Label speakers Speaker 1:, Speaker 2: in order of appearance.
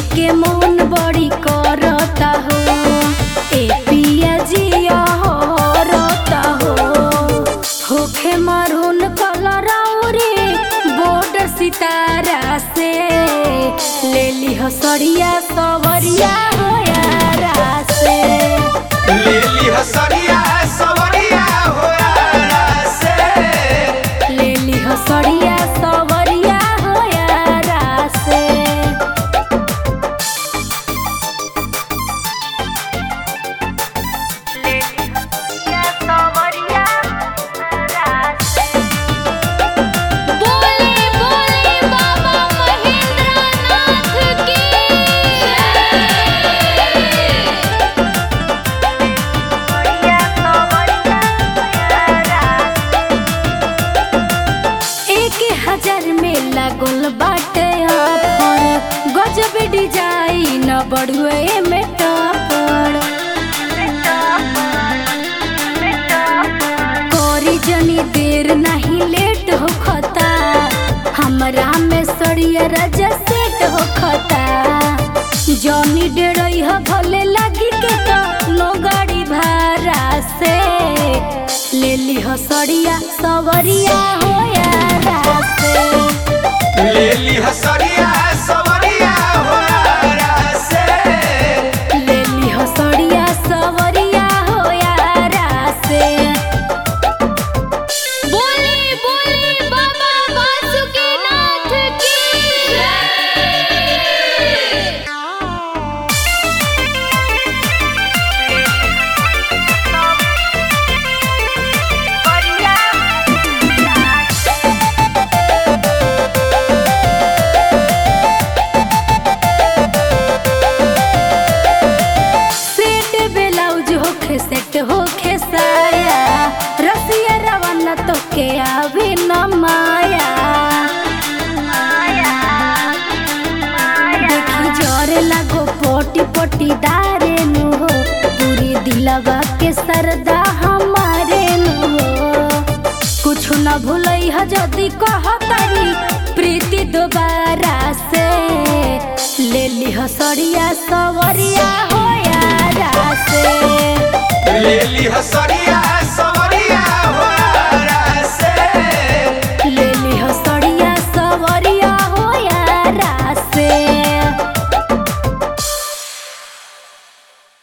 Speaker 1: के मन बड़ी करता हो ए पिया जिया हरता हो होखे मरून कलर रे बॉर्डर सितारा से ले ली हो सड़िया सवरिया हो यारा से
Speaker 2: ले ली हसरिया सवरिया हो यारा से
Speaker 1: ले ली हो सड़िया सवरिया हो यारा से
Speaker 3: बोले बोले बाबा महेंद्रनाथ की
Speaker 1: एक हजार में लागल बाटे ऑफर गजब डिजाइन बढ़ुए में टपर कोरी जनी देर नहीं लेट हो खता हमरा में सड़िया राजा सेट हो खता जनी डेरई ह भले लगी के तो नो गाड़ी भाड़ा से ले ली हो सड़िया सवरिया हो यारा से
Speaker 2: ले ली हसरिया सवरिया हो यारा से
Speaker 1: ले ली हो सड़िया सवरिया हो यारा से
Speaker 3: बोले बोले बाबा वासुकीनाथ की
Speaker 1: सेट ब्लाउज होखे सेट होखे साया रसिया रवाना तो के आवे न माया देखी जोरे लागो पोटी पोटी दारे नु हो पूरी दिलवा के सरदा हमारे नु हो कुछ न भूलई ह जदी कहतारी प्रीति दोबारा से ले ली हो सड़िया सवरिया हो यारा से
Speaker 2: ले ली हसरिया सवरिया